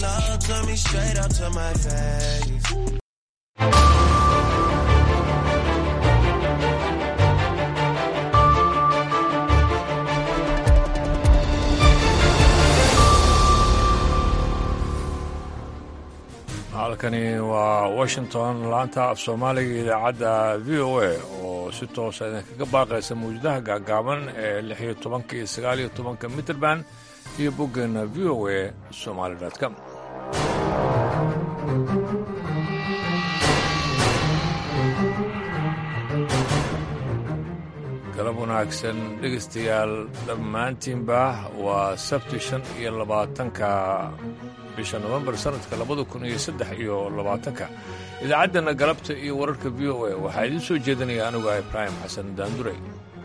talk to me straight up to my face. halkani waa washington laanta af soomaaliga idaacadda v o a oo si toosa idinkaga baaqaysa mawjadaha gaagaaban ee lix iyo tobanka iyo sagaal iyo tobanka mitrband iyo boggeena v o a somaali com galab wanaagsan dhegaystayaal dhammaantiinba waa sabti shan iyo labaatanka bisha nofembar sanadka labada kun iyo saddex iyo labaatanka idaacaddana galabta iyo wararka v o a waxaa idiin soo jeedinaya anigu ah ibraahim xasan daanduray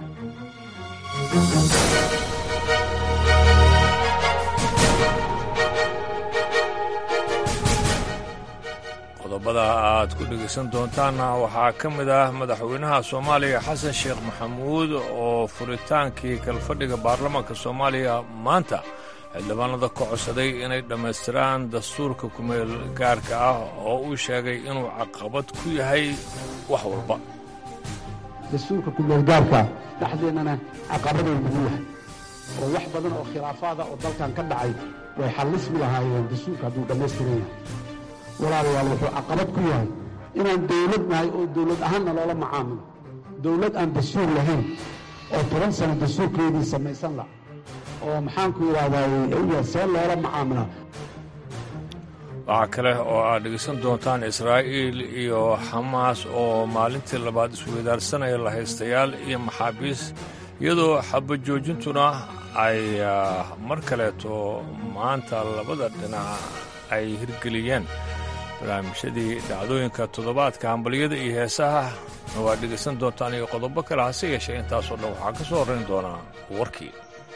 qodobada aad ku dhegaysan doontaanna waxaa ka mid ah madaxweynaha soomaaliya xasan sheekh maxamuud oo furitaankii kalfadhiga baarlamaanka soomaaliya maanta xildhibaanada ka codsaday inay dhammaystiraan dastuurka kumeel gaarka ah oo uu sheegay inuu caqabad ku yahay wax walba dastuurka kumeelgaarka dhexdeennana caqabaday nagu yahay oo wax badan oo khilaafaada oo dalkan ka dhacay way xallismi lahaayeen dastuurka hadduu dhammaystiran yahay walaalayaal wuxuu caqabad ku yahay inaan dawlad nahay oo dawlad ahaanna loola macaamilo dawlad aan dastuur lahayn oo toban sano dastuurkeedii samaysan la oo maxaanku yidhahdaa see loola macaamilaa waxaa kale oo aad dhegaysan doontaan israa'iil iyo xamaas oo maalintii labaad isweydaarsanaya lahaystayaal iyo maxaabiis iyadoo xabajoojintuna ay mar kaleeto maanta labada dhinac ay hirgeliyeen barnaamijyadii dhacdooyinka toddobaadka hambalyada iyo heesaha waad dhegaysan doontaan iyo qodobo kale hase yeeshee intaasoo dhan waxaa ka soo horrayn doonaa warkii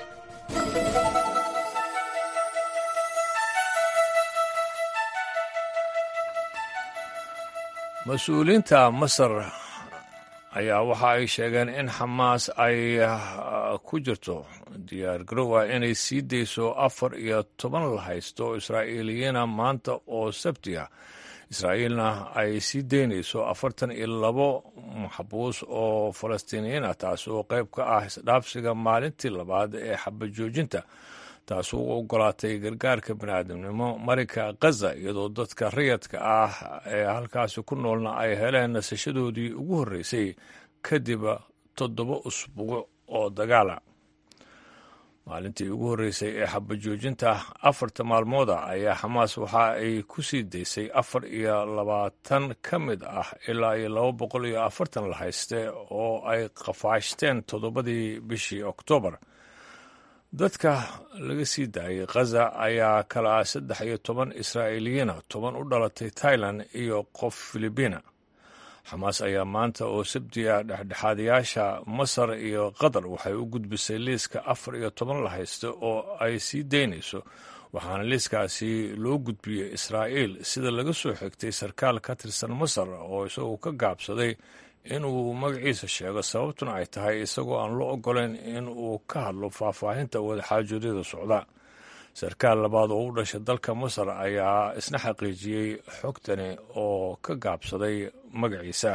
mas-uuliyiinta masar ayaa waxa ay sheegeen in xamaas ay ku jirto diyaar garowa inay sii dayso afar iyo toban la haysto israa'iiliyiina maanta oo sabtiga israa'iilna ay sii daynayso afartan iyo labo maxbuus oo falastiiniyiin ah taas oo qayb ka ah isdhaafsiga maalintii labaad ee xabajoojinta taas u ogolaatay gargaarka bini'aadamnimo marinka khaza iyadoo dadka rayadka ah ee halkaasi ku noolna ay heleen nasashadoodii ugu horreysay kadib toddoba usbuuc oo dagaala maalintii ugu horreysay ee xabajoojinta afarta maalmooda ayaa xamaas waxa ay ku sii daysay afar iyo labaatan ka mid ah ilaa iyo laba boqol iyo afartan la hayste oo ay qafaashteen toddobadii bishii oktoobar dadka laga sii daayay khaza ayaa kala ah saddex iyo toban israa'iiliyiina toban u dhalatay tailan iyo qof filibiina xamaas ayaa maanta oo sabtiga dhexdhexaadayaasha masar iyo qatar waxay u gudbisay liiska afar iyo toban la haysta oo ay sii daynayso waxaana liiskaasi loo gudbiyey israa'iil sida laga soo xigtay sarkaal ka tirsan masar oo isagoo ka gaabsaday inuu magaciisa sheego sababtuna ay tahay isagoo aan loo oggolayn in uu ka hadlo faahfaahinta wadaxaajoodyada socda sarkaal labaad oo u dhashay dalka masar ayaa isna xaqiijiyey xogtani oo ka gaabsaday magaciisa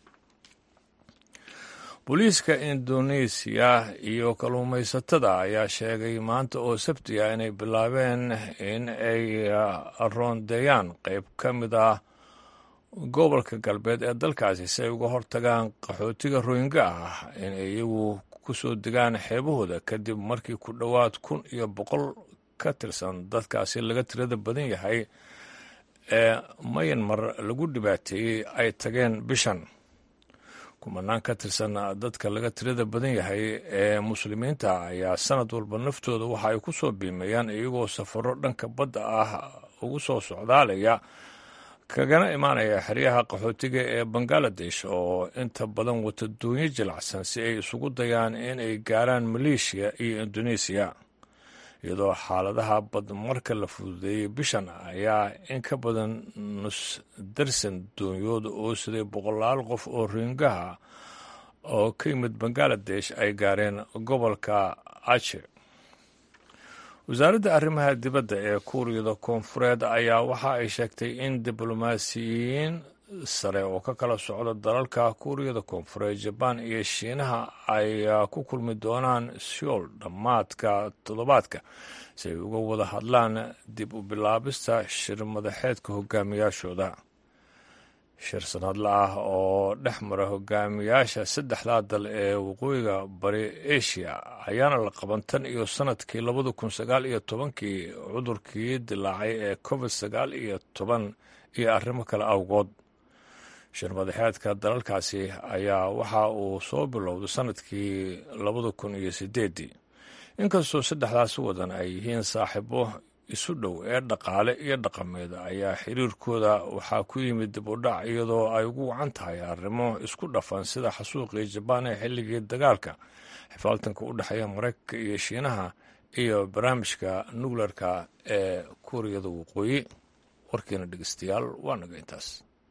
booliiska indoneesiya iyo kalluumaysatada ayaa sheegay maanta oo sabtiga inay bilaabeen in ay roondeeyaan qayb ka mid ah gobolka galbeed ee dalkaasi si ay uga hortagaan qaxootiga royinga ah inay iyagu ku soo degaan xeebahooda kadib markii ku dhowaad kun iyo boqol ka tirsan dadkaasi laga tirada badan yahay ee mayanmar lagu dhibaateeyey ay tageen bishan kumanaan ka tirsan dadka laga tirada badan yahay ee muslimiinta ayaa sanad walba naftooda waxa ay ku soo biimeeyaan iyagoo safaro dhanka badda ah ugu soo socdaalaya kagana imaanaya xeryaha qaxootiga ee bangaladesh oo inta badan wata doonyo jilacsan si ay isugu dayaan in ay gaaraan maleeshiya iyo indoneesiya iyadoo xaaladaha badmarka la fududeeyey bishan ayaa in ka badan nus darsan doonyood oo siday boqolaal qof oo roingaha oo ka yimid bangaladesh ay gaareen gobolka ache wasaaradda arrimaha dibadda ee kuuriyada koonfureed ayaa waxa ay sheegtay in diblomaasiyiin sare oo ka kala socda dalalka kuuriyada koonfureed jabaan iyo shiinaha ay ku kulmi doonaan seoul dhammaadka toddobaadka si ay uga wada hadlaan dib u bilaabista shir madaxeedka hogaamiyaashooda shir sanadla ah oo dhex mara hogaamiyaasha saddexdaa dal ee waqooyiga bari asia ayaana la qaban tan iyo sanadkii labada kun sagaal iyo tobankii cudurkii dilaacay ee covid sagaal iyo toban iyo arrimo kale awgood shir madaxeedka dalalkaasi ayaa waxa uu soo bilowday sanadkii labada kun iyo sideeddii inkastoo saddexdaasi wadan ay yihiin saaxiibo isu dhow ee dhaqaale iyo dhaqameed ayaa xiriirkooda waxaa ku yimid dib u dhac iyadoo ay ugu wacan tahay arrimo isku dhafan sida xasuuqii jabaan ee xilligii dagaalka xifaaltanka u dhexeeya maraykanka iyo shiinaha iyo barnaamijka nukleerka ee kuuriyada waqooyi warkiina dhegeystayaal waa naga intaas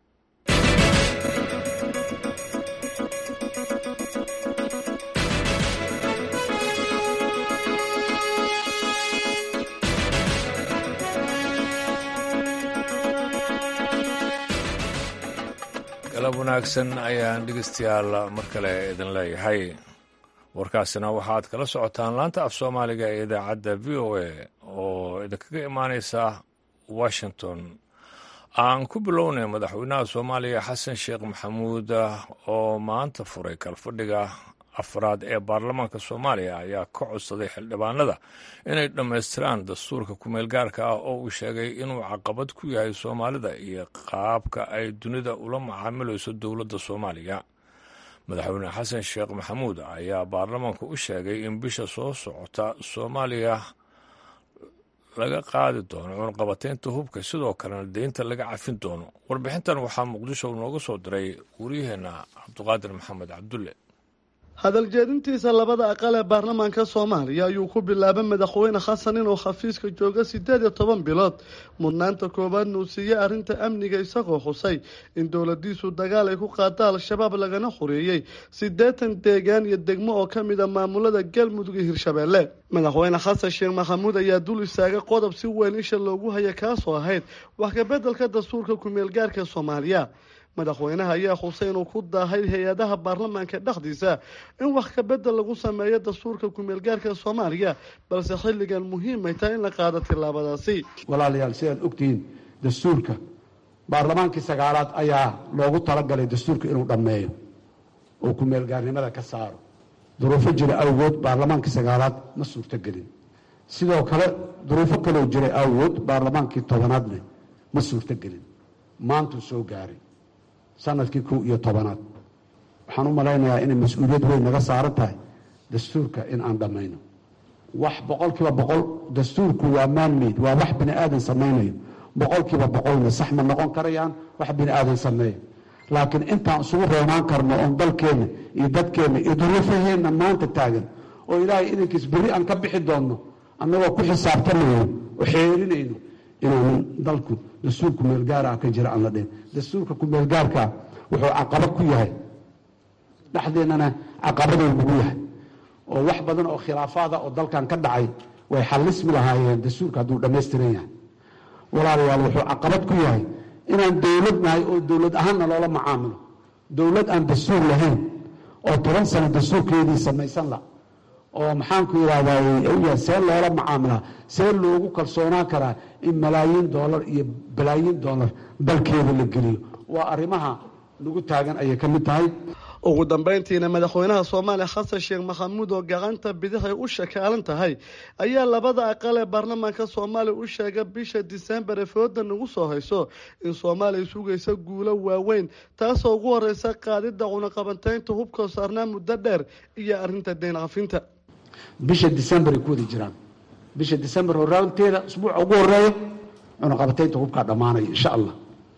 galab wanaagsan ayaan dhegeystayaal mar kale idin leeyahay warkaasina waxaad kala socotaan laanta af soomaaliga ee idaacadda v o a oo idinkaga imaaneysa washington aan ku bilownay madaxweynaha soomaaliya xasan sheekh maxamuud oo maanta furay kalfadhiga afraad ee baarlamaanka soomaaliya ayaa ka codsaday xildhibaanada inay dhammaystiraan dastuurka kumeel gaarka ah oo uu sheegay inuu caqabad ku yahay soomaalida iyo qaabka ay dunida ula macaamilayso dowladda soomaaliya madaxweyne xasan sheekh maxamuud ayaa baarlamaanka u sheegay in bisha soo socota soomaaliya laga qaadi doono cunqabateynta hubka sidoo kalena deynta laga cafin doono warbixintan waxaa muqdisho nooga soo diray wariyaheenna cabdiqaadir maxamed cabdulle hadal jeedintiisa labada aqal ee baarlamaanka soomaaliya ayuu ku bilaabay madaxweyne xasan inuu xafiiska joogo siddeed iyo toban bilood mudnaanta koowaadna uu siiyey arrinta amniga isagoo xusay in dowladiisu dagaal ay ku qaada al-shabaab lagana xoreeyey siddeetan deegaan iyo degmo oo ka mid a maamulada galmudug iyo hirshabeelle madaxweyne xasan sheekh maxamuud ayaa dul istaagay qodob si weyn isha loogu haya kaasoo ahayd wax kabeddelka dastuurka kumeelgaarka soomaaliya madaxweynaha ayaa xusay inuu ku daahay hay-adaha baarlamaanka dhexdiisa in wax kabedel lagu sameeyo dastuurka kumeelgaarka soomaaliya balse xilligan muhiimay tahay in la qaado tillaabadaasi walaalayaal sidaad ogtihiin dastuurka baarlamaankii sagaalaad ayaa loogu talagalay dastuurka inuu dhammeeyo oo kumeelgaarnimada ka saaro duruufo jira awgood baarlamaankii sagaalaad ma suurtogelin sidoo kale duruufo kaloo jiray awgood baarlamaankii tobanaadne ma suurtogelin maantuu soo gaaray sanadkii kow iyo tobanaad waxaan u malaynayaa inay mas-uuliyad weyn naga saaran tahay dastuurka in aan dhammayno wax boqol kiiba boqol dastuurku waa maanmayd waa wax bini aadan samaynayo boqol kiiba boqolna sax ma noqon karayaan wax bini aadan sameeya laakiin intaan isugu roonaan karno oon dalkeenna iyo dadkeenna iyo duruufaheenna maanta taagan oo ilaahay idankiis berri aan ka bixi doonno annagoo ku xisaabtamayno oo xeerinayno inaanan dalku dastuur kumeelgaara ka jira aan la dhihin dastuurka kumeelgaarkaa wuxuu caqabad ku yahay dhexdeennana caqabaduu nagu yahay oo wax badan oo khilaafaada oo dalkan ka dhacay way xallismi lahaayeen dastuurka hadduu dhammaystiran yahay walaalayaal wuxuu caqabad ku yahay inaan dowlad nahay oo dowlad ahaanna loola macaamilo dowlad aan dastuur lahayn oo toban sano dastuurkeedii samaysan la oo maxaanku yidhahdaa see loola macaamilaa see loogu kalsoonaan karaa in malaayiin doolar iyo balaayiin doolar dalkeeda la geliyo waa arrimaha nagu taagan ayay ka mid tahay ugu dambeyntiina madaxweynaha soomaaliya xasan sheekh maxamuud oo gacanta bidixay u shakaalan tahay ayaa labada aqal ee baarlamaanka soomaaliya u sheegay bisha disembar ee fooda nagu soo hayso in soomaaliya sugaysa guulo waaweyn taasoo ugu horeysa qaadidda cunaqabanteynta hubkoo saarnaa muddo dheer iyo arrinta deyn cafinta bisha december ay ku wada jiraan bisha december horaanteeda usbuuca ugu horeeya cunaqabataynta hubkaa dhammaanaya insha allah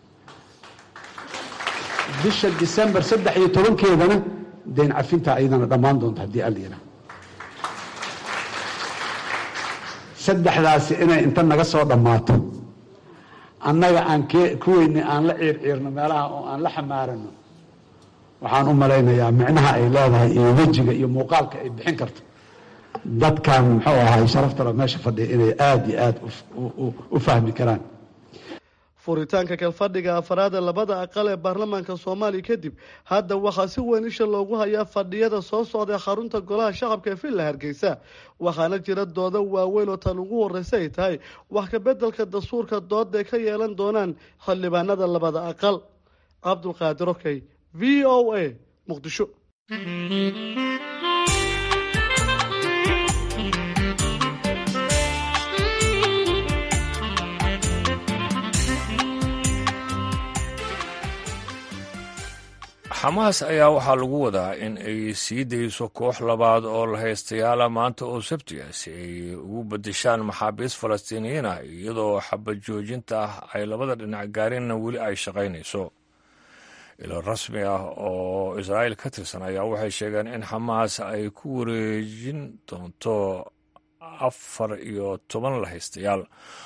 bisha december saddex iyo tobankeedana deyn cafinta ayadana dhammaan doonta haddii alla yidhaha saddexdaasi inay inta naga soo dhammaato annaga aan kuweyni aan la ciirciirno meelaha oo aan la xamaarano waxaan u malaynayaa micnaha ay leedahay iyo wejiga iyo muuqaalka ay bixin karto dadkan muxuu ahay sharaftalo meesha fadhiya inay aada iyo aada u fahmi karaan furitaanka kalfadhiga afaraad ee labada aqal ee baarlamaanka soomaaliya kadib hadda waxaa si weyn isha loogu hayaa fadhiyada soo socda xarunta golaha shacabka ee villa hargeysa waxaana jira doodo waaweyn oo tan ugu horreysa ay tahay wax ka beddelka dastuurka dooda ay ka yeelan doonaan xildhibaanada labada aqal cabdulqaadir okey v o a muqdisho xamaas ayaa waxaa lagu wadaa in ay sii dayso koox labaad oo la haystayaala maanta oo sabtiga si ay ugu bedeshaan maxaabiist falastiiniyiin ah iyadoo xabad joojinta ah ay labada dhinac gaarinna weli ay shaqaynayso ilo rasmi ah oo israa'iil ka tirsan ayaa waxay sheegeen in xamaas ay ku wareejin doonto afar iyo toban la haystayaal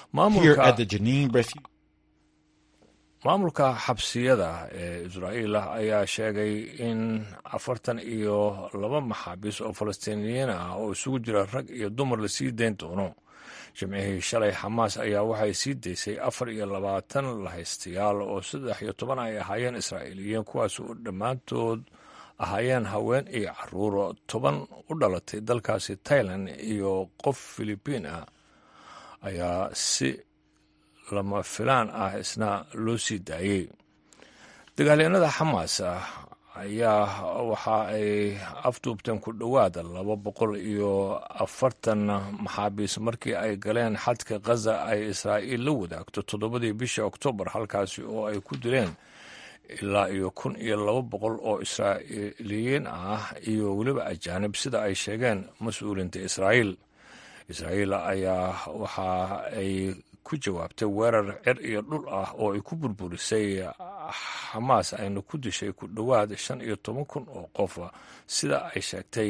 maamulka xabsiyada ee israa'iil ah ayaa sheegay in afartan iyo laba maxaabiis oo falastiiniyiin ah oo isugu jira rag iyo dumar la sii dayn doono jimcihii shalay xamaas ayaa waxay sii daysay afar iyo labaatan lahaystayaal oo saddex iyo toban ay ahaayeen israa'iiliyiin kuwaas oo dhammaantood ahaayeen haween iyo caruur toban u dhalatay dalkaasi tailan iyo qof filibiin ah ayaa si lama filaan ah isna loo sii daayey dagaalyanada xamaas ah ayaa waxa ay afduubteen ku dhowaada laba boqol iyo afartan maxaabiis markii ay galeen xadka khaza ay israa'iil la wadaagto toddobadii bishii oktoobar halkaasi oo ay ku dileen ilaa iyo kun iyo laba boqol oo israa'iiliyiin ah iyo weliba ajaanib sida ay sheegeen mas-uulinta israa'iil israa'iil ayaa waxa ay ku jawaabtay weerar cer iyo dhul ah oo ay ku burburisay xamaas ayna ku dishay ku dhowaad shan iyo toban kun oo qof sida ay sheegtay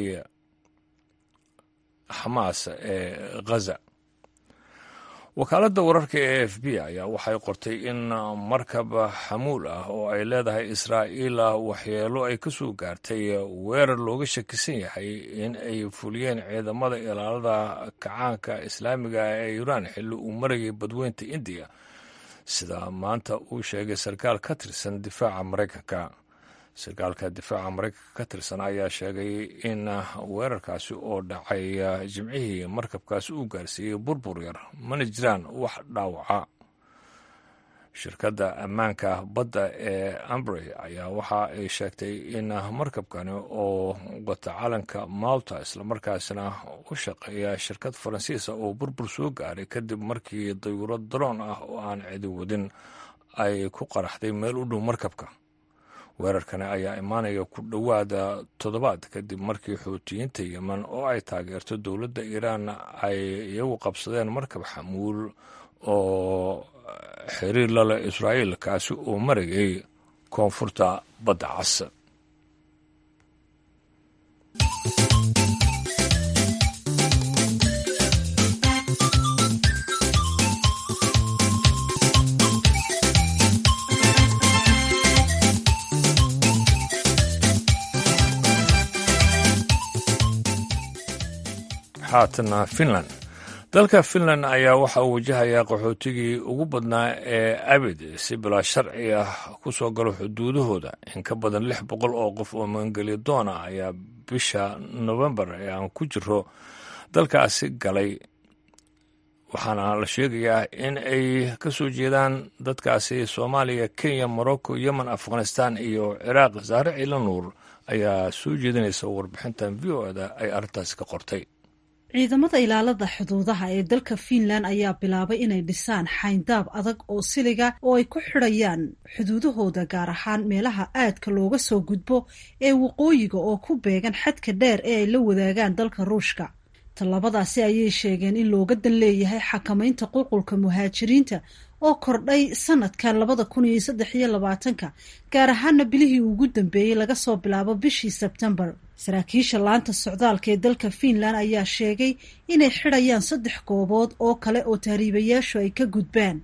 xamaas ee khaza wakaaladda wararka ee f b ayaa waxay qortay in markab xamuul ah oo ay leedahay israa'iil waxyeelo ay ka soo gaartay weerar looga shakisan yahay in ay fuliyeen ciidamada ilaalada kacaanka islaamiga ee iiraan xilli uu marayay badweynta indiya sida maanta uu sheegay sarkaal ka tirsan difaaca maraykanka sarkaalka difaaca maraykanka ka tirsan ayaa sheegay in weerarkaasi oo dhacay jimcihii markabkaasi uu gaarsiiyey burbur yar mana jiraan wax dhaawaca shirkadda ammaanka badda ee ambrey ayaa waxa ay sheegtay in markabkani oo wata calanka malta islamarkaasina u shaqeeya shirkad faransiisa oo burbur soo gaaray kadib markii dayuurad daroon ah oo aan cidi wadin ay ku qaraxday meel u dhow markabka weerarkani ayaa imaanaya ku dhowaada toddobaad kadib markii xuutiyiinta yemen oo ay taageerto dowladda iiraan ay iyagu qabsadeen markab xamuul oo xiriir la leh israa'iil kaasi oo marayay koonfurta badda cas haatana finland dalka finland ayaa waxa uu wajahayaa qaxootigii ugu badnaa ee abid si bilaa sharci ah ku soo galo xuduudahooda in ka badan lix boqol oo qof oo magangelyo doon ah ayaa bisha nofembar ee aan ku jiro dalkaasi galay waxaana la sheegayaa in ay ka soo jeedaan dadkaasi soomaaliya kenya morocco yemen afghanistan iyo ciraaq saare ciila nuur ayaa soo jeedinaysa warbixintan v o eda ay arrintaasi ka qortay ciidamada ilaalada xuduudaha ee dalka fiinland ayaa bilaabay inay dhisaan xayndaab adag oo siliga oo ay ku xidhayaan xuduudahooda gaar ahaan meelaha aadka looga soo gudbo ee waqooyiga oo ku beegan xadka dheer ee ay la wadaagaan dalka ruushka tallabadaasi ayay sheegeen in looga dan leeyahay xakamaynta qulqulka muhaajiriinta oo kordhay sanadkan labada kun iyo saddex iyo labaatanka gaar ahaana bilihii ugu dambeeyey laga soo bilaabo bishii sebtembar saraakiisha laanta socdaalka ee dalka fiinland ayaa sheegay inay xidhayaan saddex goobood oo kale oo tahriibayaashu ay ka gudbaan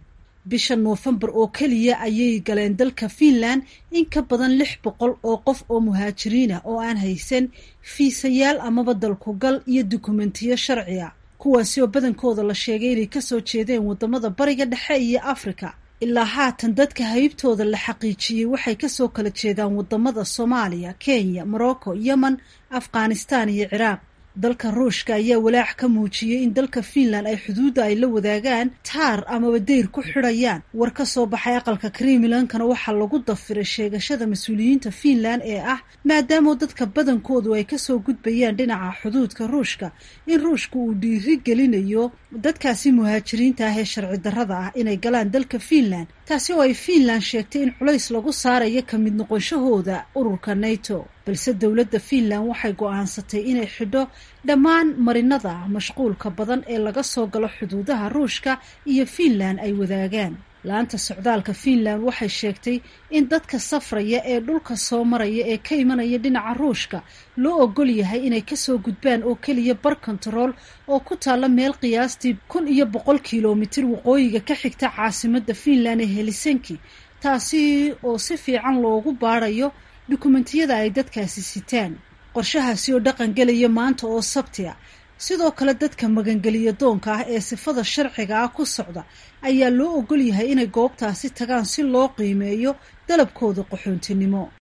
bisha noofembar oo keliya ayay galeen dalka fiinland in ka badan lix boqol oo qof oo muhaajiriinah oo aan haysan fiisayaal amaba dalkugal iyo dukumentiyo sharci a kuwaasi oo badankooda la sheegay inay kasoo jeedeen wadamada bariga dhexe iyo afrika ilaa haatan dadka haybtooda la xaqiijiyey waxay kasoo kala jeedaan wadamada soomaaliya kenya morocco yemen afghanistan iyo ciraaq dalka ruushka ayaa walaac ka muujiyey in dalka fiinland ay xuduudda ay la wadaagaan taar amaba deyr ku xidhayaan war ka soo baxay aqalka krimilankana waxaa lagu dafiray sheegashada mas-uuliyiinta fiinland ee ah maadaama dadka badankoodu ay kasoo gudbayaan dhinaca xuduudka ruushka in ruushka uu dhiiri gelinayo dadkaasi muhaajiriinta ah ee sharci darrada ah inay galaan dalka fiinland taasi oo ay fiinland sheegtay in culays lagu saarayo ka mid noqonshahooda ururka nato balse dowladda fiinland waxay go-aansatay inay xidho dhammaan marinada mashquulka badan ee laga soo galo xuduudaha ruushka iyo fiinland ay wadaagaan laanta socdaalka fiinland waxay sheegtay in dadka safraya ee dhulka soo maraya ee ka imanaya dhinaca ruushka loo ogol yahay inay kasoo gudbaan oo keliya bar kontarool oo ku taalla meel qiyaastii kun iyo boqol kilomitir waqooyiga ka xigta caasimadda fiinland ee helisinki taasi oo si fiican loogu baarayo dukumentiyada ay dadkaasi sitaan qorshahaasi oo dhaqan gelaya maanta oo sabti a sidoo kale dadka magangeliya doonka ah ee sifada sharciga ah ku socda ayaa loo ogol yahay inay goobtaasi tagaan si loo qiimeeyo dalabkooda qaxoontinimo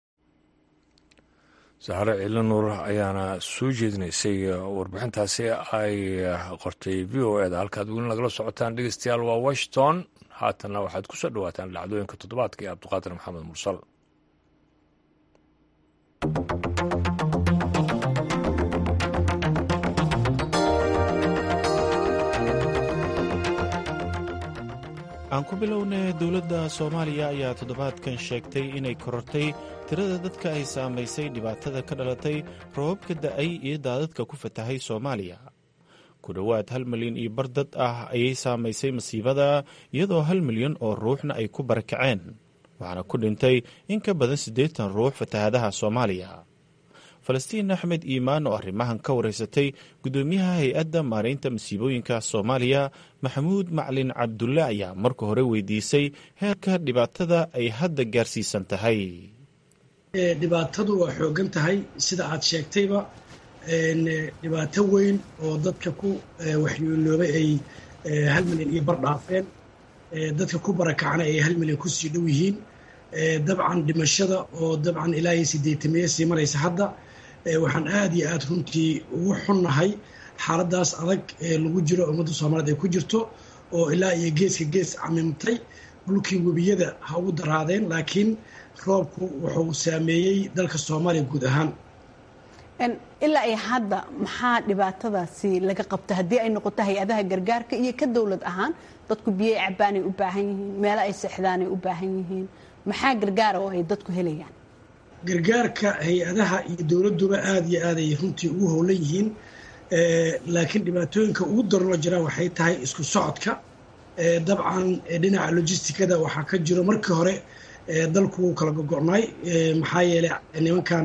sahre ciilanuur ayaana soo jeedinaysay warbixintaasi ay qortay v o eda halkaad weli nagala socotaan dhegeystayaal waa washington haatanna waxaad ku soo dhawaataan dhacdooyinka toddobaadka ee cabdiqaadir maxamed mursal aan ku bilownay dowladda soomaaliya ayaa toddobaadkan sheegtay inay korortay tirada dadka ay saamaysay dhibaatada ka dhalatay roobabka da'ay iyo daadadka ku fatahay soomaaliya ku dhowaad hal milyan iyo bar dad ah ayay saamaysay masiibada iyadoo hal milyan oo ruuxna ay ku barakaceen waxaana ku dhintay in ka badan siddeetan ruux fatahadaha soomaaliya falastiin axmed iimaan oo arrimahan ka wareysatay guddoomiyaha hay-adda maaraynta masiibooyinka soomaaliya maxamuud maclin cabdulle ayaa marka hore weydiisay heerka dhibaatada ay hadda gaarsiisan tahay dhibaatadu waa xoogan tahay sida aad sheegtayba dhibaato weyn oo dadka ku waxyeeloobay ay hal milyan iyo bar dhaafeen dadka ku barakacna ay hal milyan kusii dhow yihiin dabcan dhimashada oo dabcan ilaa iyo sideetamiye sii maraysa hadda waxaan aad iyo aad runtii ugu xunnahay xaaladaas adag ee lagu jiro ummadda soomaaliyeed ay ku jirto oo ilaa iyo geeska gees camimtay dhulkii webiyada ha ugu daraadeen laakiin roobku wuxuu saameeyey dalka soomaaliya guud ahaan ilaa ay hadda maxaa dhibaatadaasi laga qabta haddii ay noqoto hay-adaha gargaarka iyo ka dowlad ahaan dadku biyay cabaanay u baahan yihiin meelo ay seexdaanay u baahan yihiin maxaa gargaara oo ay dadku helayaan gargaarka hay-adaha iyo dowladduba aada iyo aad ay runtii ugu howlan yihiin laakiin dhibaatooyinka ugu daranoo jiraan waxay tahay isku socodka dabcan dhinaca logisticada waxaa ka jiro markii hore dalku wuu kala gogo'nay maxaa yeelay nimankan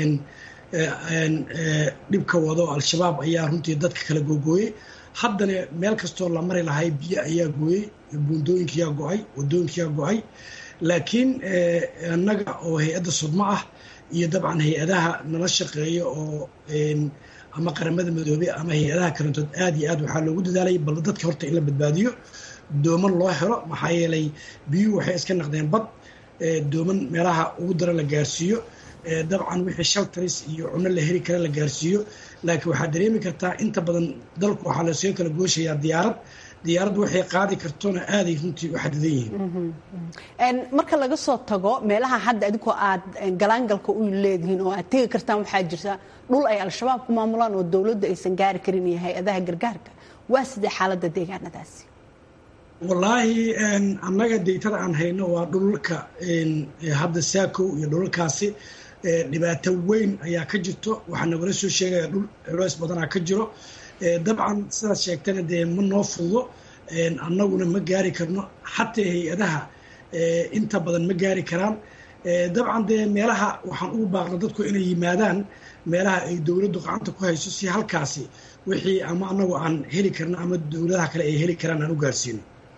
dhibka wado al-shabaab ayaa runtii dadka kala googooyey haddana meel kastoo la mari lahay biyo ayaa gooyey buundooyinkiyaa go-ay wadooyinkiyaa go-ay laakiin annaga oo hay-adda sudmo ah iyo dabcan hay-adaha nala shaqeeya oo ama qaramada midoobey ama hay-adaha kalantood aad iyo aad waxaa loogu dadaalay bal dadka horta in la badbaadiyo dooman loo helo maxaa yeelay biyuhu waxay iska naqdeen bad dooman meelaha ugu daran la gaarsiiyo dabcan wixii shaltaris iyo cunno la heli kara la gaarsiiyo laakiin waxaad dareemi kartaa inta badan dalku waxaa lasoo kala gooshayaa diyaarad diyaaraddu waxay qaadi kartona aaday runtii u xadidan yihiin marka laga soo tago meelaha hadda adinkoo aad galaangalka u leedihiin oo aad tegi kartaan waxaa jirta dhul ay al-shabaab ku maamulaan oo dowladdu aysan gaari karin iyo hay-adaha gargaarka waa sidee xaaladda deegaanadaasi wallaahi annaga deytada aan hayno waa dhulalka hadda saakow iyo dhulalkaasi dhibaato weyn ayaa ka jirto waxaa nagala soo sheegaya dhul culeys badanaa ka jiro dabcan sidaad sheegtana dee ma noo fududo annaguna ma gaari karno xataa hay-adaha inta badan ma gaari karaan dabcan dee meelaha waxaan ugu baaqna dadku inay yimaadaan meelaha ay dowladdu gacanta ku hayso si halkaasi wixii ama annagu aan heli karno ama dowladaha kale ay heli karaan aan u gaarsiino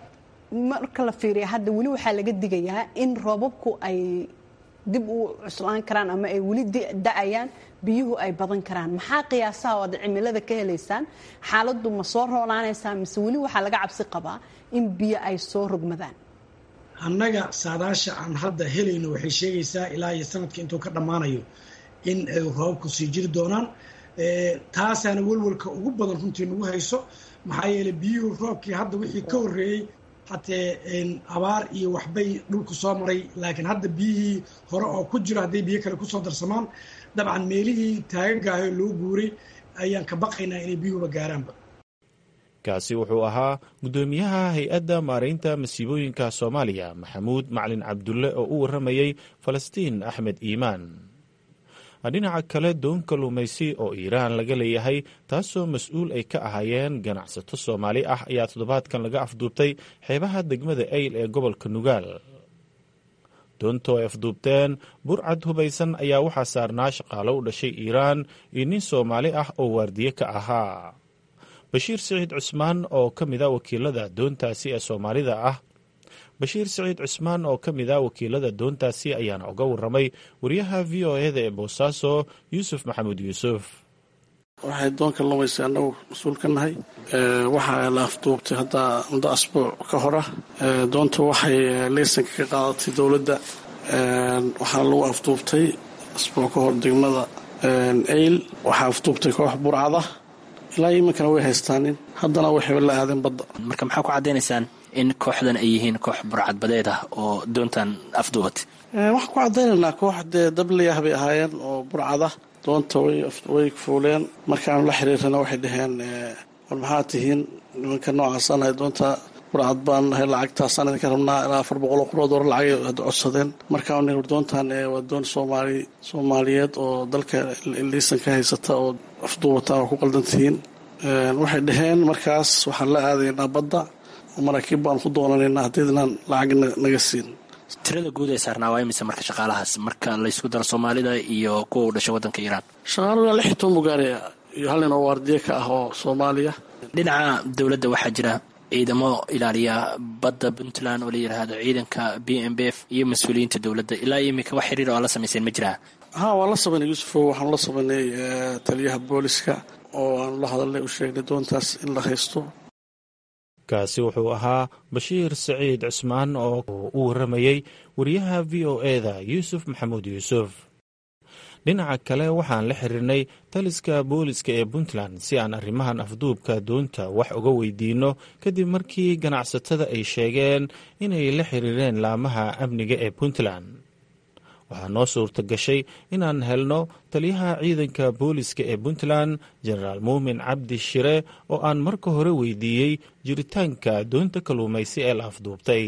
marka la fiiriya hadda weli waxaa laga digayaa in roobabku ay dib u cuslaan karaan ama ay weli da-ayaan biyuhu ay badan karaan maxaa qiyaasaha oo aad cimilada ka helaysaan xaaladdu ma soo roonaanaysaa mise weli waxaa laga cabsi qabaa in biyo ay soo rogmadaan annaga saadaasha aan hadda helayno waxay sheegaysaa ilaa iyo sanadka intuu ka dhammaanayo in ay roobabku sii jiri doonaan taasaana welwalka ugu badan runtii nagu hayso maxaa yeeley biyuhu roobkii hadda wixii ka horreeyey hatee abaar iyo waxbay dhulku soo maray laakiin hadda biyihii hore oo ku jiro hadday biyo kale kusoo darsamaan dabcan meelihii taagagaaho loo guuray ayaan ka baqaynaa inay biyuhuba gaaraanba kaasi wuxuu ahaa guddoomiyaha hay-adda maaraynta masiibooyinka soomaaliya maxamuud maclin cabdulle oo u warramayey falastiin axmed iimaan dhinaca kale doon kalluumaysi oo iiraan laga leeyahay taasoo mas-uul ay ka ahaayeen ganacsato soomaali ah ayaa toddobaadkan laga afduubtay xeebaha degmada eyl ee gobolka nugaal doontoo ay afduubteen burcad hubaysan ayaa waxaa saarnaa shaqaalo u dhashay iiraan iyo nin soomaali ah oo waardiye ka ahaa bashiir siciid cusmaan oo ka mid a wakiilada doontaasi ee soomaalida ah bashiir siciid cusmaan oo ka mid a wakiilada doontaasi ayaana uga warramay wariyaha v o eda ee boosaaso yuusuf maxamuud yuusuf waxay doonka lumaysa annagu mas-uul ka nahay waxaa la afduubtay hadda muddo asbuuc ka hora doonta waxay leysanka ka qaadatay dowladda waxaa lagu afduubtay asbuuc ka hor degmada eyl waxaa afduubtay koox burcada ilaa iminkana way haystaanin haddana waxayba la aadeen badda marka maxaa ku caddaynaysaan in kooxdan ay yihiin koox burcadbadeed ah oo doontan afduubatay waxaan ku caddaynaynaa koox dee dabliyah bay ahaayeen oo burcada doonta way fuuleen markaanu la xiriirana waxay dhaheen war maxaa tihiin nimanka noocaasanahay doonta burcad baan nahay lacagtaasaan idinka rabnaa ilaa afar boqol oo qurood hore lacagay had codsadeen markaan nir doontan waa doon soomaali soomaaliyeed oo dalka liisan ka haysata oo afduubata oo ku qaldan tihiin waxay dhaheen markaas waxaan la aadaynaa badda maraakiib baan ku doonanaynaa haddiidnaan lacag naga siin tirada guud ee saarnaa waa imise marka shaqaalahaas marka laysku daro soomaalida iyo kuwa u dhashay waddanka iiraan shaqaaluhu lix iyo toban bugaariya iyo hal nin oo waardiye ka ah oo soomaaliya dhinaca dowladda waxaa jira ciidamo ilaaliya badda puntland oo la yidhaahdo ciidanka b m b f iyo mas-uuliyiinta dowladda ilaa iyo iminka wax xiriir oo la samayseen ma jiraa ha waan la samaynay yuusufo waxaanu la samaynay taliyaha booliska oo aanu la hadalnay u sheegnay doontaas in la haysto kaasi wuxuu ahaa bashiir saciid cusmaan oo u warramayey wariyaha v o eda yuusuf maxamuud yuusuf dhinaca kale waxaan la xiriirnay taliska booliska ee puntland si aan arrimahan afduubka doonta wax uga weydiinno kadib markii ganacsatada ay sheegeen inay la xiriireen laamaha amniga ee puntland waxaa noo suurta gashay inaan helno taliyaha ciidanka booliska ee puntland jenaraal muumin cabdi shire oo aan marka hore weydiiyey jiritaanka doonta kalluumaysi ee la afduubtay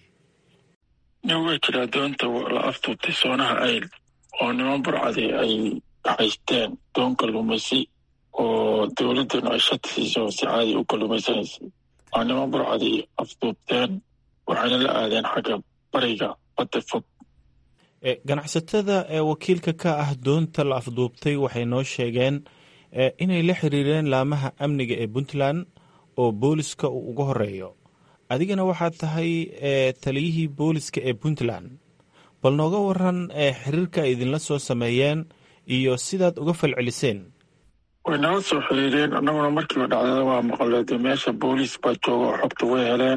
way jiraa doonta la afduubtay soonaha ayl oo niman burcadi ay haysteen doon kalluumaysi oo dowladdanu ay shati siiso si caadi u kalluumaysanaysay waa niman burcadi afduubteen waxayna la aadeen xagga bariga badda fog ganacsatada ee wakiilka ka ah doonta la afduubtay waxay noo sheegeen inay la xiriireen laamaha amniga ee puntland oo booliska uu uga horeeyo adigana waxaad tahay taliyihii booliska ee puntland bal nooga waran xiriirka ay idinla soo sameeyeen iyo sidaad uga falceliseen way nala soo xiriireen annaguna markiiba dhacdada waa maqaleede meesha booliis baa jooga oo xogta way heleen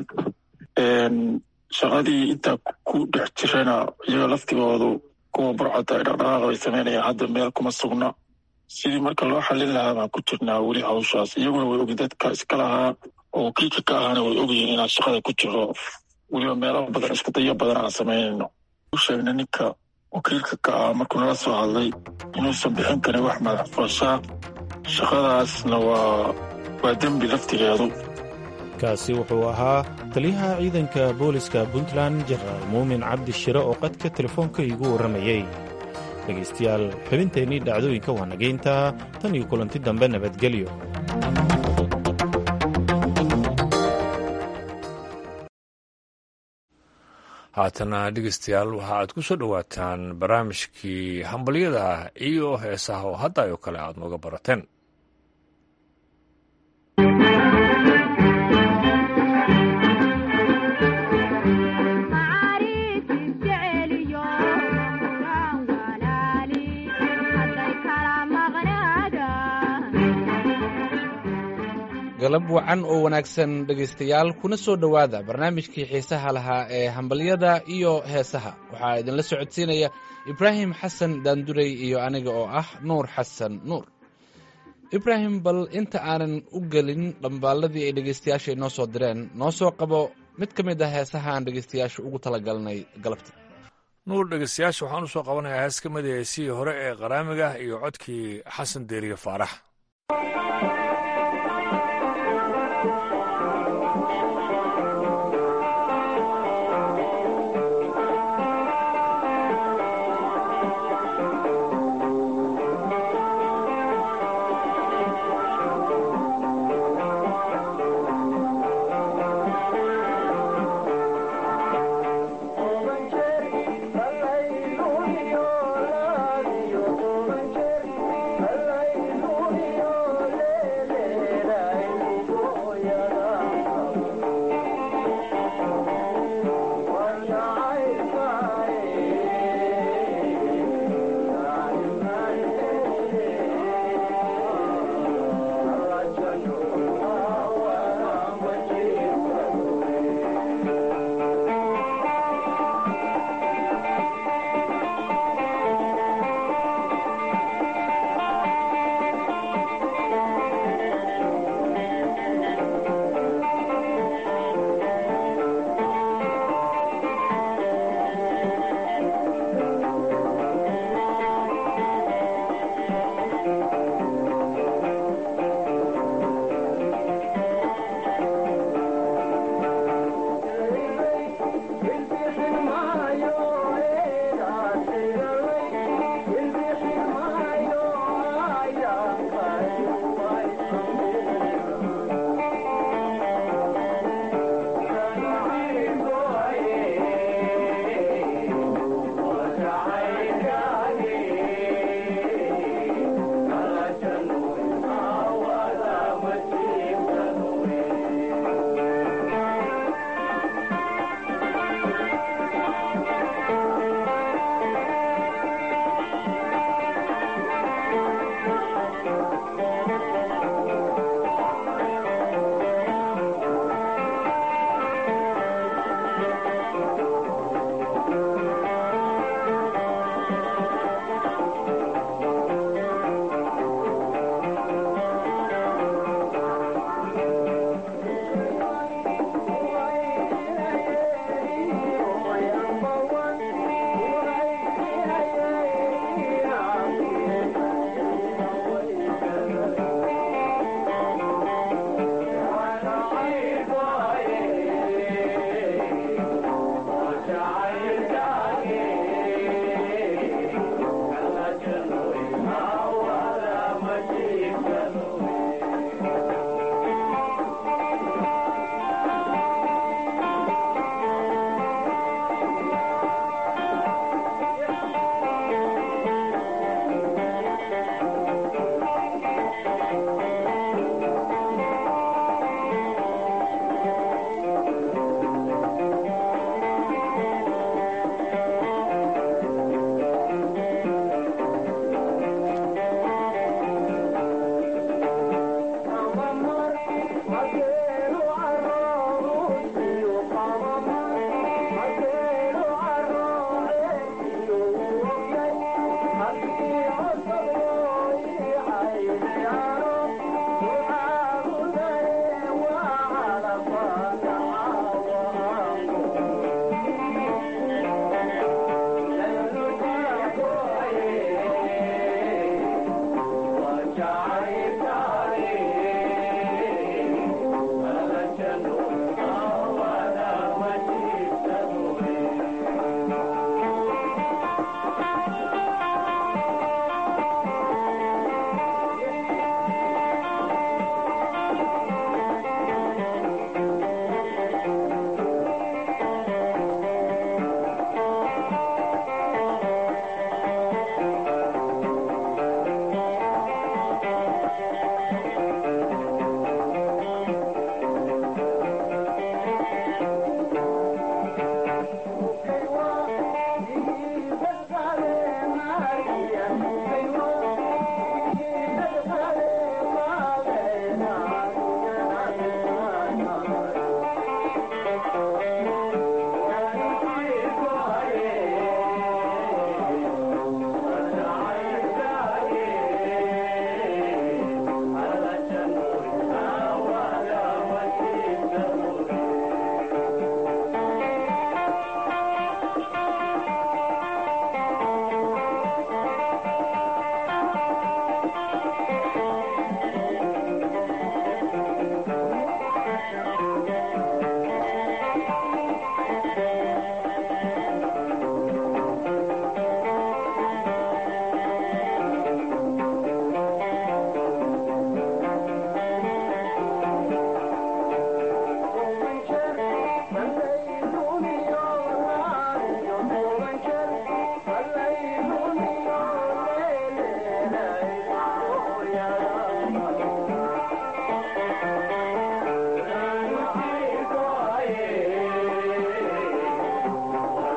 shaqadii intaa ku dhex jirana iyaga laftigoodu kuwa burcadda ay dhaqdhaqaaqa bay samaynayaan hadda meel kuma sugna sidii marka loo xallin lahaa baan ku jirnaa weli hawshaas iyaguna way ogi dadka iska lahaa oo wakiilka ka ahaana way ogyihiin inaan shaqada ku jiro weliba meelo badan isku dayo badan aan samaynayno u sheegna ninka wakiilka ka ah markuu nala soo hadlay inuusan bixin karin wax madax fooshaa shaqadaasna waa waa dembi laftigeedu kaasi wuxuu ahaa taliyaha ciidanka booliska puntland jenaraal muumin cabdi shire oo qadka telefoonka iigu warramayey dhegaystayaal xubinteennii dhacdooyinka waa nagayntaa tan iyo kulanti dambe nabadgelyo haatana dhegeystayaal waxa aad ku soo dhowaataan barnaamijkii hambalyada iyo heesaha oo hadda oo kale aad nooga barateen galab wacan oo wanaagsan dhegaystayaal kuna soo dhowaada barnaamijkii xiisaha lahaa ee hambalyada iyo heesaha waxaa idinla socodsiinaya ibraahim xasan daandurey iyo aniga oo ah nuur xasan nuur ibraahim bal inta aanan u gelin dhambaalladii ay dhegaystayaasha inoo soo direen noo soo qabo mid ka mid ah heesaha aan dhegaystayaasha ugu talagalnay galabta nuur dhegaystayaasha waxaan u soo qabanayaa hees ka mid a heesihii hore ee qaraamiga iyo codkii xasan deeriye faarax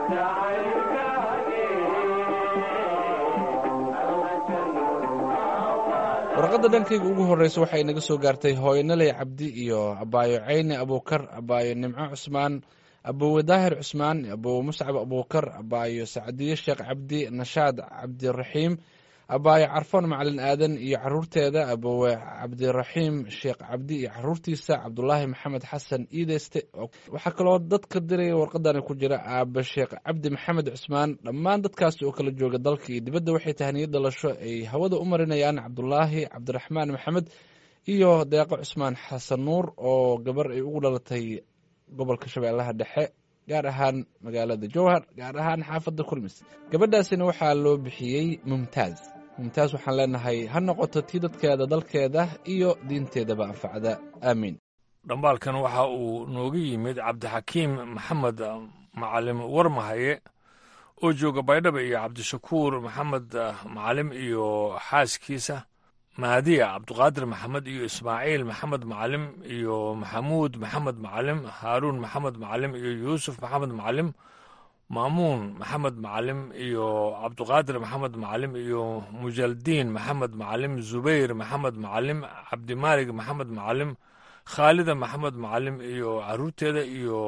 warqadda dhankayga ugu horreysa waxay naga soo gaartay hooyanaley cabdi iyo abaayo ceyne abuukar abaayo nimco cusmaan abowe daahir cusmaan abowe muscab abuukar abaayo sacdiye sheekh cabdi nashaad cabdiraxiim abaayo carfoon macalin aadan iyo caruurteeda abowe cabdiraxiim sheekh cabdi iyo caruurtiisa cabdulaahi maxamed xasan iideyste waxaa kaloo dadka diraya warqadani ku jira aaba sheekh cabdi maxamed cusmaan dhammaan dadkaasi oo kala jooga dalka iyo dibadda waxay tahniyo dhalasho ay hawada u marinayaan cabdulaahi cabdiraxmaan maxamed iyo deeqo cusmaan xasan nuur oo gabar ay ugu dhalatay gobolka shabeellaha dhexe gaar ahaan magaalada jowhar gaar ahaan xaafadda kulmis gabadhaasina waxaa loo bixiyey mumtaaz mumtaaz waxaan leenahay ha noqoto tii dadkeeda dalkeeda iyo diinteedaba anfacda aamiin dhambaalkan waxa uu nooga yimid cabdixakiim maxamed macalim warmahaye oo jooga baydhaba iyo cabdishakuur maxamed macalim iyo xaaskiisa mahadiya cabduqaadir maxamed iyo ismaaciil maxamed macalim iyo maxamuud maxamed macalim haaruun maxamed macalim iyo yuusuf maxamed macalim maamuun maxamed macalim iyo cabduqaadir maxamed macalim iyo mujaldiin maxamed macalim zubayr maxamed macalim cabdimaalig maxamed macalim khaalida maxamed macalim iyo caruurteeda iyo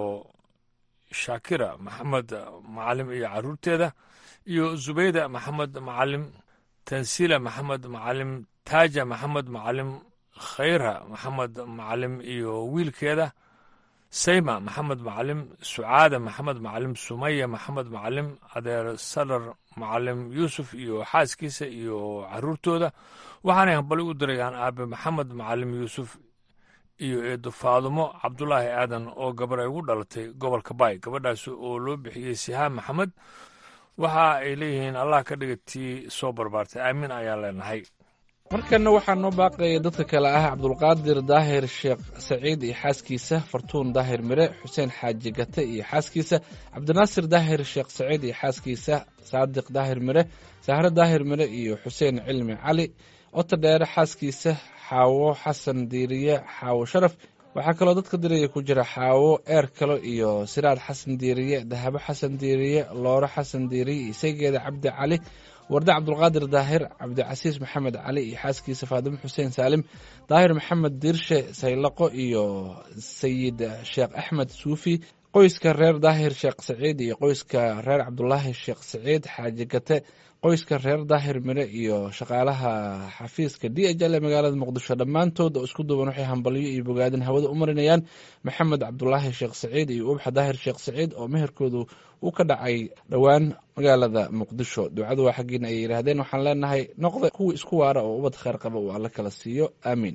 shaakira maxamed macalim iyo caruurteeda iyo zubayda maxamed macalim tansiila maxamed macalim taaja maxamed macalim khayra maxamed macalim iyo wiilkeeda sayma maxamed macalim sucaada maxamed macalim sumaya maxamed macalim adeer salar macalim yuusuf iyo xaaskiisa iyo caruurtooda waxaanay hambali u dirayaan aabe maxamed macalim yuusuf iyo eedo faadumo cabdulaahi aadan oo gabar ay ugu dhalatay gobolka baay gabadhaas oo loo bixiyey sihaan maxamed waxa ay leeyihiin allah ka dhiga tii soo barbaartay aamin ayaan leenahay markanna waxaa noo baaqaya dadka kale ah cabdulqaadir daahir sheekh saciid iyo xaaskiisa fartuun daahir mire xuseen xaaji gate iyo xaaskiisa cabdinaasir daahir sheekh saciid iyo xaaskiisa saadiq daahir mire sahre daahir mire iyo xuseen cilmi cali ota dheere xaaskiisa xaawo xasan diiriye xaawo sharaf waxaa kaloo dadka diraya ku jira xaawo eer kalo iyo siraad xasan diiriye dahabo xasan diiriye looro xasan diiriye isageeda cabdi cali warde cabdulqaadir daahir cabdicasiis maxamed cali iyo xaaskiisa faadimo xuseen saalim daahir maxamed diirshe saylaqo iyo sayid sheekh axmed suufi qoyska reer daahir sheekh saciid iyo qoyska reer cabdulaahi sheekh saciid xaaji gate qoyska reer daahir mire iyo shaqaalaha xafiiska d h l ee magaalada muqdisho dhammaantood oo isku duuban waxay hambalyo iyo bogaadin hawada u marinayaan maxamed cabdulaahi sheekh saciid iyo ubxa daahir sheekh saciid oo meherkoodu uu ka dhacay dhowaan magaalada muqdisho ducadu waa xaggiina ay yidhaahdeen waxaan leenahay noqda kuwii isku waara oo ubad kheyr qaba uu alla kala siiyo aamiin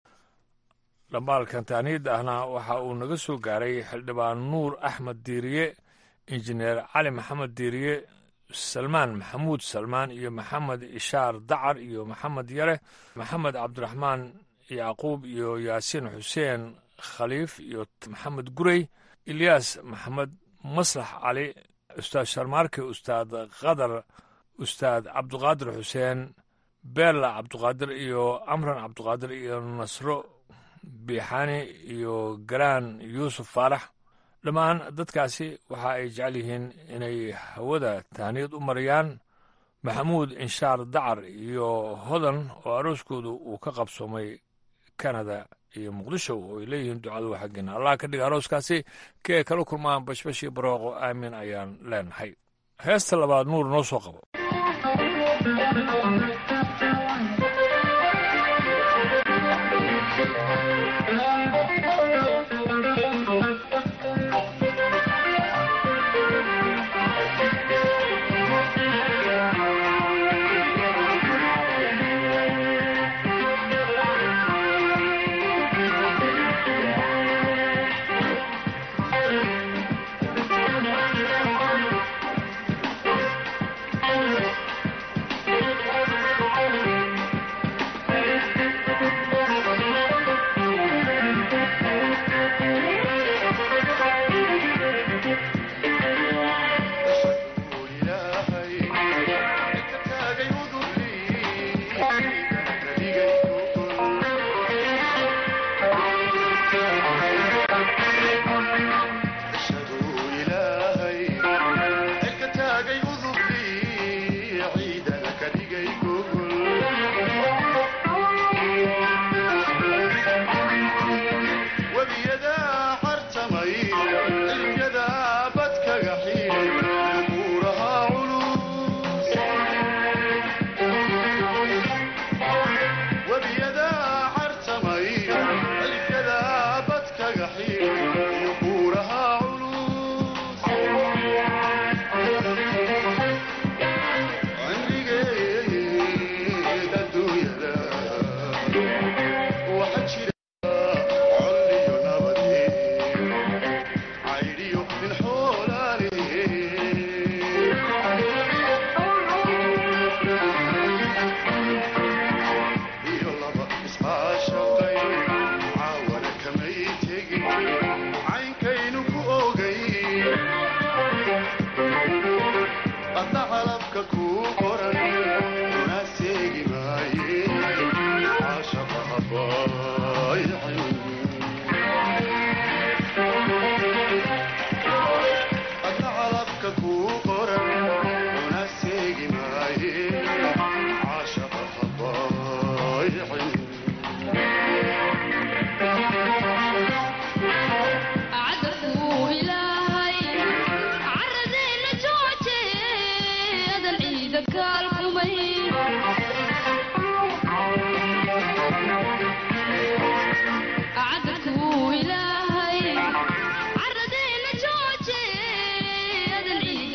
dhambaalkan taaniid ahna waxa uu naga soo gaaray xildhibaan nuur axmed diiriye injineer cali maxamed diiriye salmaan maxamuud salmaan iyo maxamed ishaar dacar iyo maxamed yare maxamed cabdiraxmaan yacquub iyo yaasiin xuseen khaliif iyo maxamed gurey ilyaas maxamed maslax cali ustaad sharmaarke ustaad qadar ustaad cabduqaadir xuseen beella cabduqaadir iyo amran cabduqaadir iyo nasro biixaani iyo galaan yuusuf faarax dhammaan dadkaasi waxa ay jecel yihiin inay hawada tahniyad u mariyaan maxamuud inshaar dacar iyo hodan oo arooskoodu uu ka qabsoomay kanada iyo muqdisho oo ay leeyihiin ducadu xaggeena allah ka dhiga arooskaasi kee kala kulmaan bashbashii barooqo aamin ayaan leenahay heesta labaad nuur noo soo qabo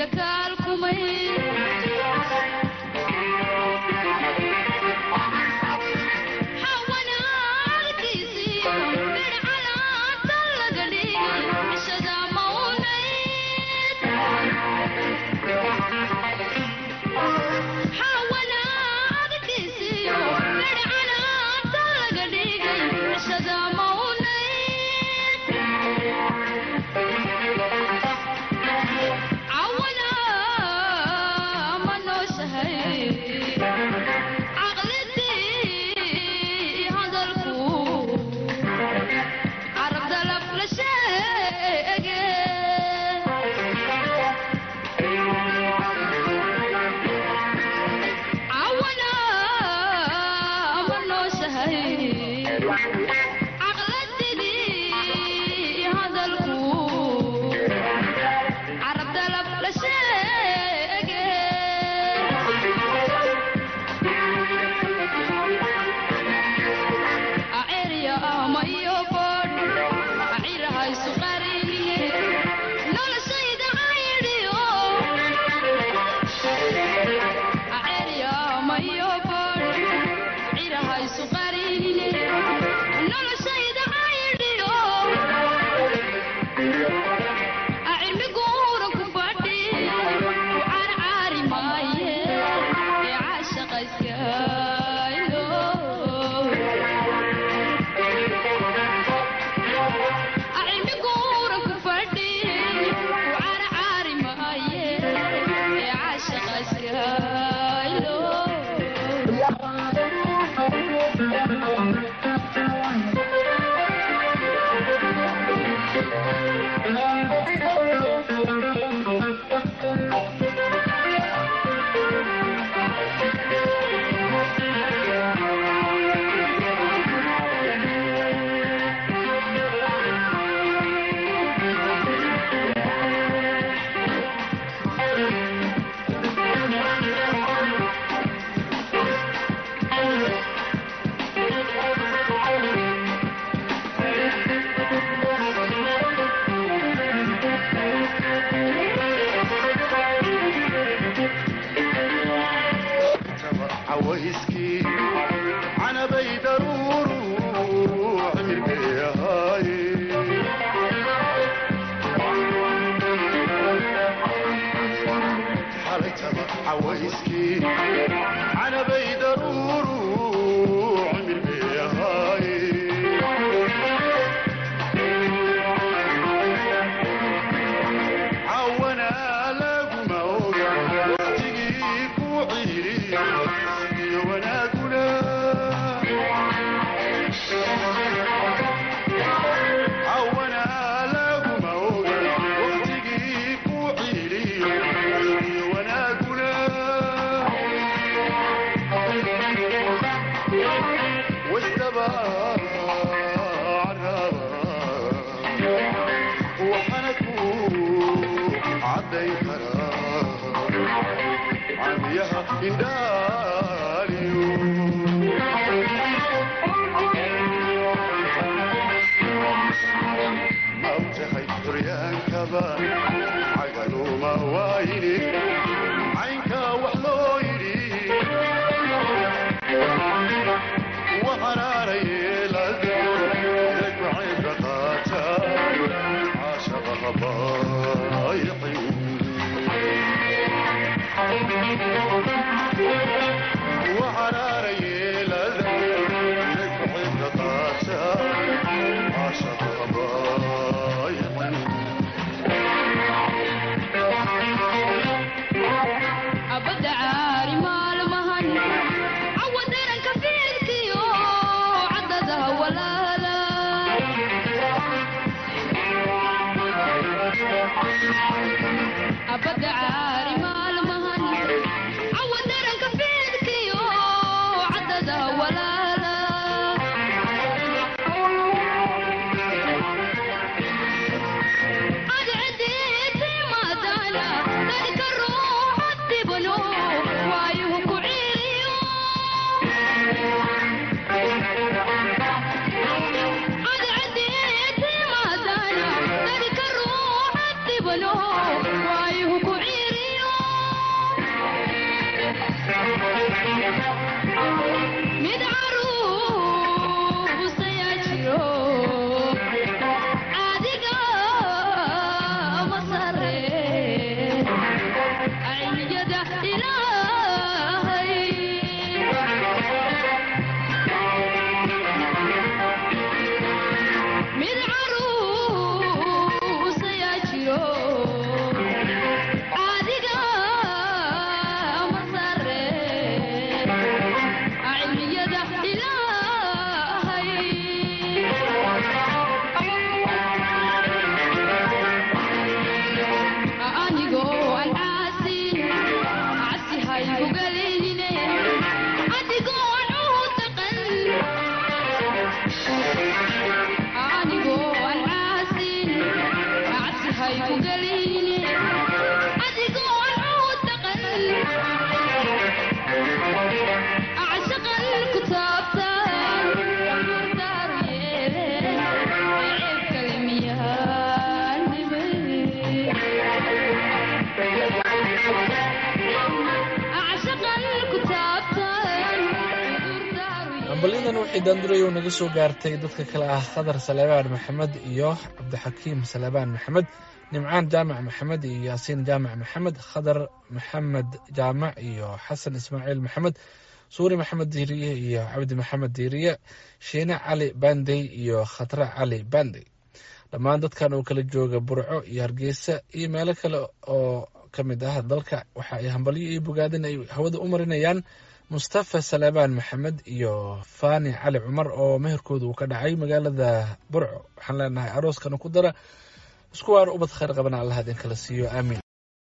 abada caari maalmahan cawa daranka fiidkiyo hambalyadan waxay daandurayow naga soo gaartay dadka kale ah khadar salebaan maxamed iyo cabdixakiim salebaan maxamed nimcaan jaamac maxamed iyo yaasiin jaamac maxamed khadar maxamed jaamac iyo xasan ismaaciil maxamed suuri maxamed diiriye iyo cabdi maxamed diiriye shiine cali bandey iyo khatre cali bandey dhammaan dadkan oo kala jooga burco iyo hargeysa iyo meelo kale oo ka mid ah dalka waxa ay hambalyo iyo bogaadin ay hawada u marinayaan mustafa salebaan maxamed iyo fani cali cumar oo meherkooda uu ka dhacay magaalada burco waxaan leenahay arooskana ku dara isku waar ubad khayr qabana allah idin kala siiyo aamiin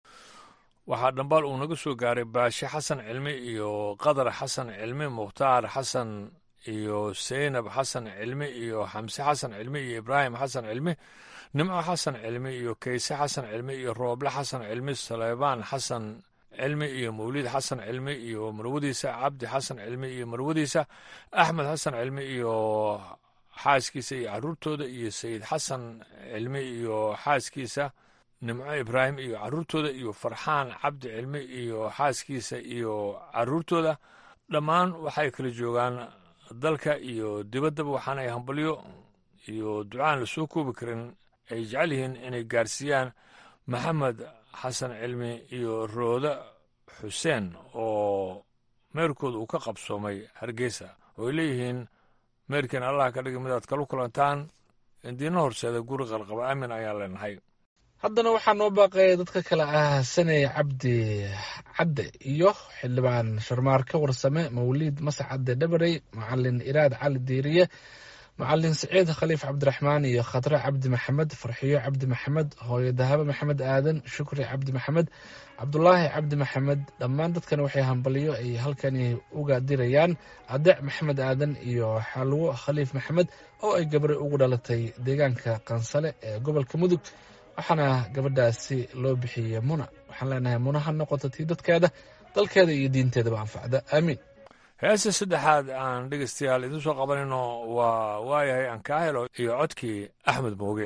waxaa dhambaal uu naga soo gaaray baashe xasan cilmi iyo qadar xasan cilmi mukhtaar xasan iyo seynab xasan cilmi iyo xamse xasan cilmi iyo ibraahim xasan cilmi nimco xasan cilmi iyo kayse xasan cilmi iyo rooble xasan cilmi saleybaan xasan cilmi iyo mawlid xasan cilmi iyo marwadiisa cabdi xasan cilmi iyo marwadiisa axmed xasan cilmi iyo xaaskiisa iyo caruurtooda iyo sayid xasan cilmi iyo xaaskiisa nimco ibraahim iyo caruurtooda iyo farxaan cabdi cilmi iyo xaaskiisa iyo caruurtooda dhammaan waxay kala joogaan dalka iyo dibaddaba waxaana ay hambalyo iyo ducaan lasoo koobi karin ay jecel yihiin inay gaarsiiyaan maxamed xasan cilmi iyo rooda xuseen oo meerkooda uu ka qabsoomay hargeysa oo ay leeyihiin meerkiin allah ka dhigi midaad kalu kulantaan indiina horseeda guri qalqaba aamin ayaan leenahay haddana waxaa noo baaqaya dadka kale ah saney cabdi cadde iyo xildhibaan sharmaarka warsame mawliid mase cadde dhabarey macalin iraad cali diiriye macalin siciid khaliif cabdiraxmaan iyo khatre cabdi maxamed farxiyo cabdi maxamed hooyo dahabo maxamed aadan shukri cabdi maxamed cabdulaahi cabdi maxamed dhammaan dadkan waxay hambalyo ay halkani uga dirayaan adeec maxamed aadan iyo xalwo khaliif maxamed oo ay gabare ugu dhalatay deegaanka qansale ee gobolka mudug waxaana gabadhaasi loo bixiyey muna waxaan leenahay muna ha noqoto tii dadkeeda dalkeeda iyo diinteedaba anfacda aamiin heesta saddexaad aan dhegeystayaal idiin soo qabanayno waa waayahay aan kaa helo iyo codkii axmed mooge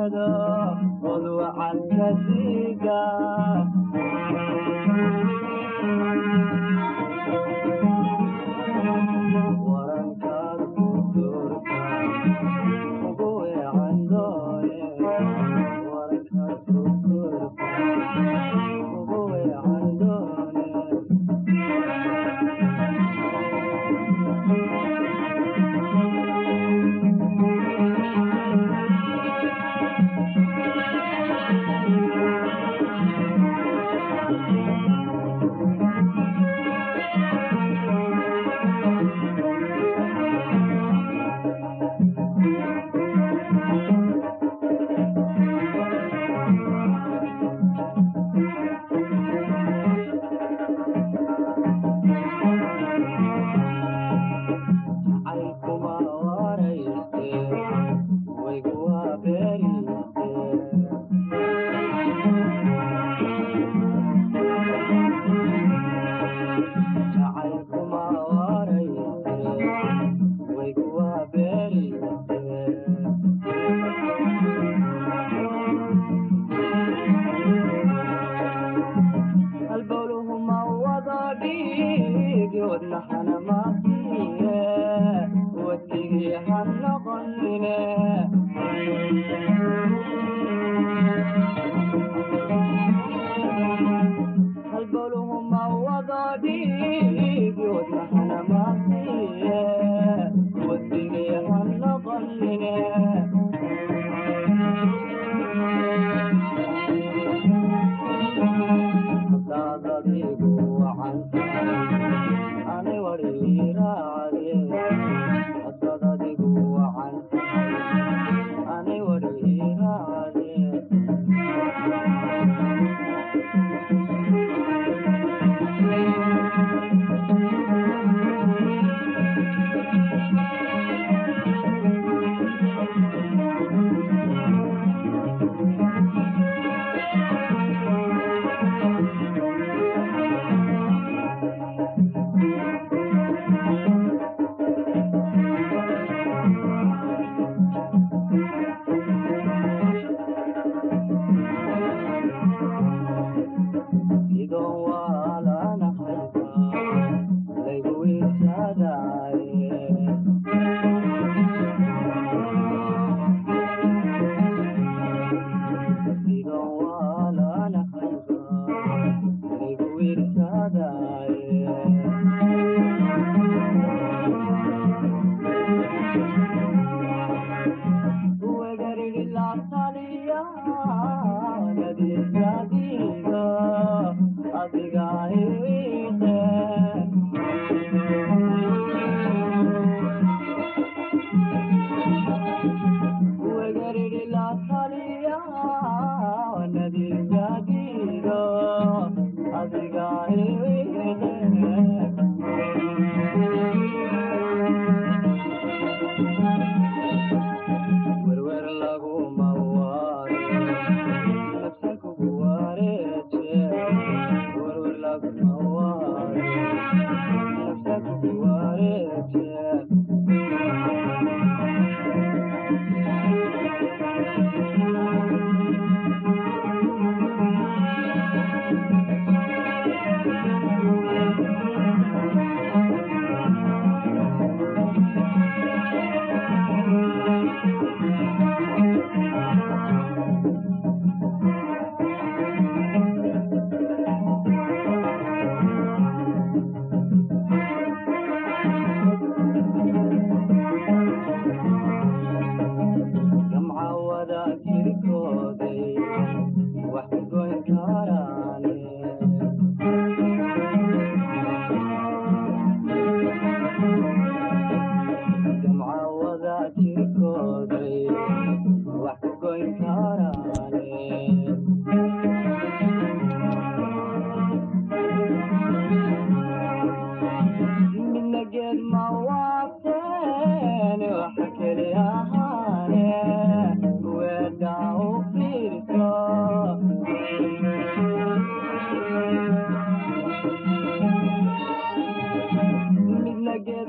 midna geed ma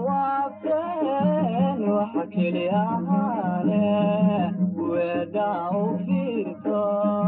waafeen waxa keli ahaane weedhaa u fiirso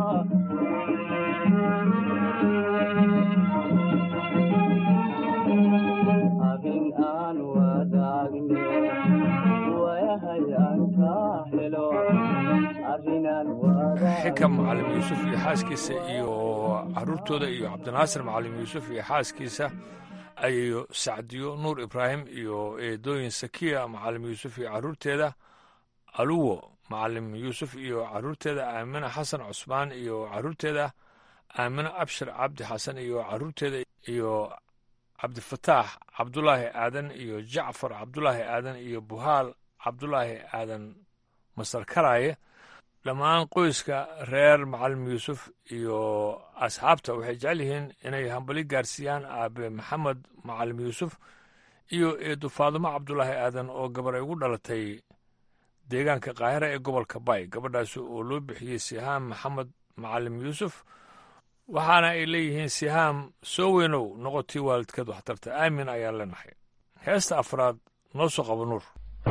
adin aan wadaagne wayahay aan ka helo arrinaan xikam macalim yuusuf iyo xaaskiisa iyo caruurtooda iyo cabdinaasir macalim yuusuf iyo xaaskiisa ayayo sacdiyo nuur ibraahim iyo eedooyin sakiya macalim yuusuf iyo caruurteeda aluwo macalim yuusuf iyo caruurteeda aamina xasan cusmaan iyo caruurteeda aamina abshir cabdi xasan iyo caruurteeda iyo cabdifataax cabdulaahi aadan iyo jacfar cabdulaahi aadan iyo buhaal cabdulaahi aadan masar karaaye dhammaan qoyska reer macalim yuusuf iyo asxaabta waxay jecel yihiin inay hambali gaarsiiyaan aabe maxamed macalim yuusuf iyo eedu faadumo cabdulaahi aadan oo gabar ay ugu dhalatay deegaanka kaahira ee gobolka bay gabadhaasi oo loo bixiyey sihaam maxamed macalim yuusuf waxaana ay leeyihiin sihaam soo weynow noqotii waalidkeed waxtarta aamin ayaan leenahay heesta afraad noo soo qabo nuur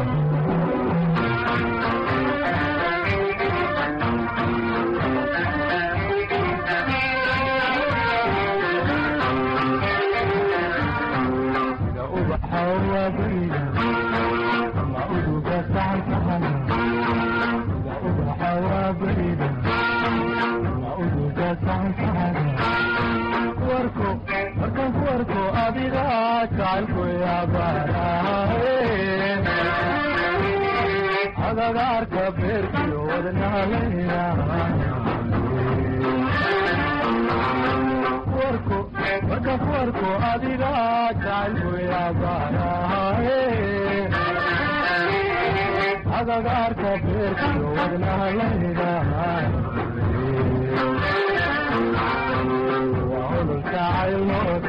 agagaarka beerkiyo wadnaaleynawarko marka kuwarko adiga jacaylku yaabaanaaye agagaarka beerkiyo wadnaaleyna waa olol jacaylnood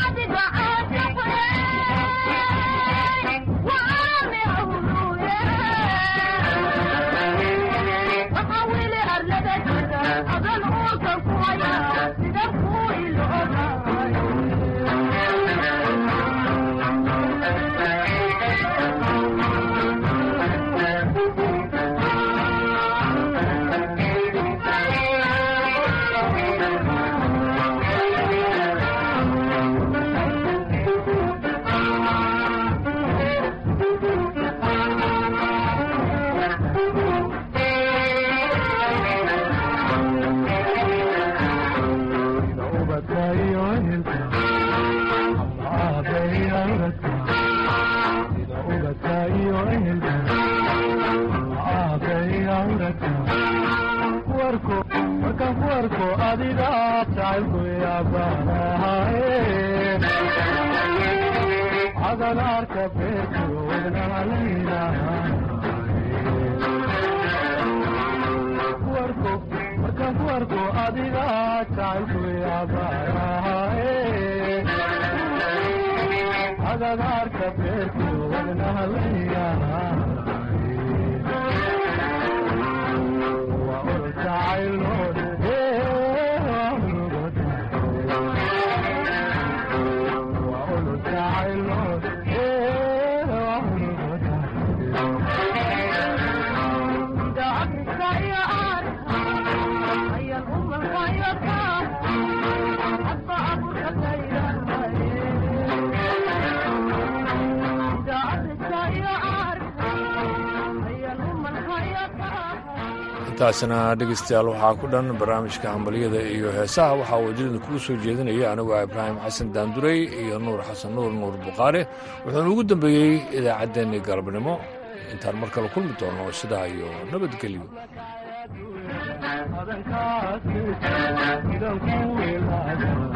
Yeah. intaasina dhegeystayaal waxaa ku dhan barnaamijka hambalyada iyo heesaha waxaa wajirada kugu soo jeedinaya anigu ah ibraahim xasan daanduray iyo nuur xasan nuur nuur buqaare wuxuuna ugu dambeeyey idaacaddeenii galabnimo intaan mar kale kulmi doono sidaa iyo nabadgelyo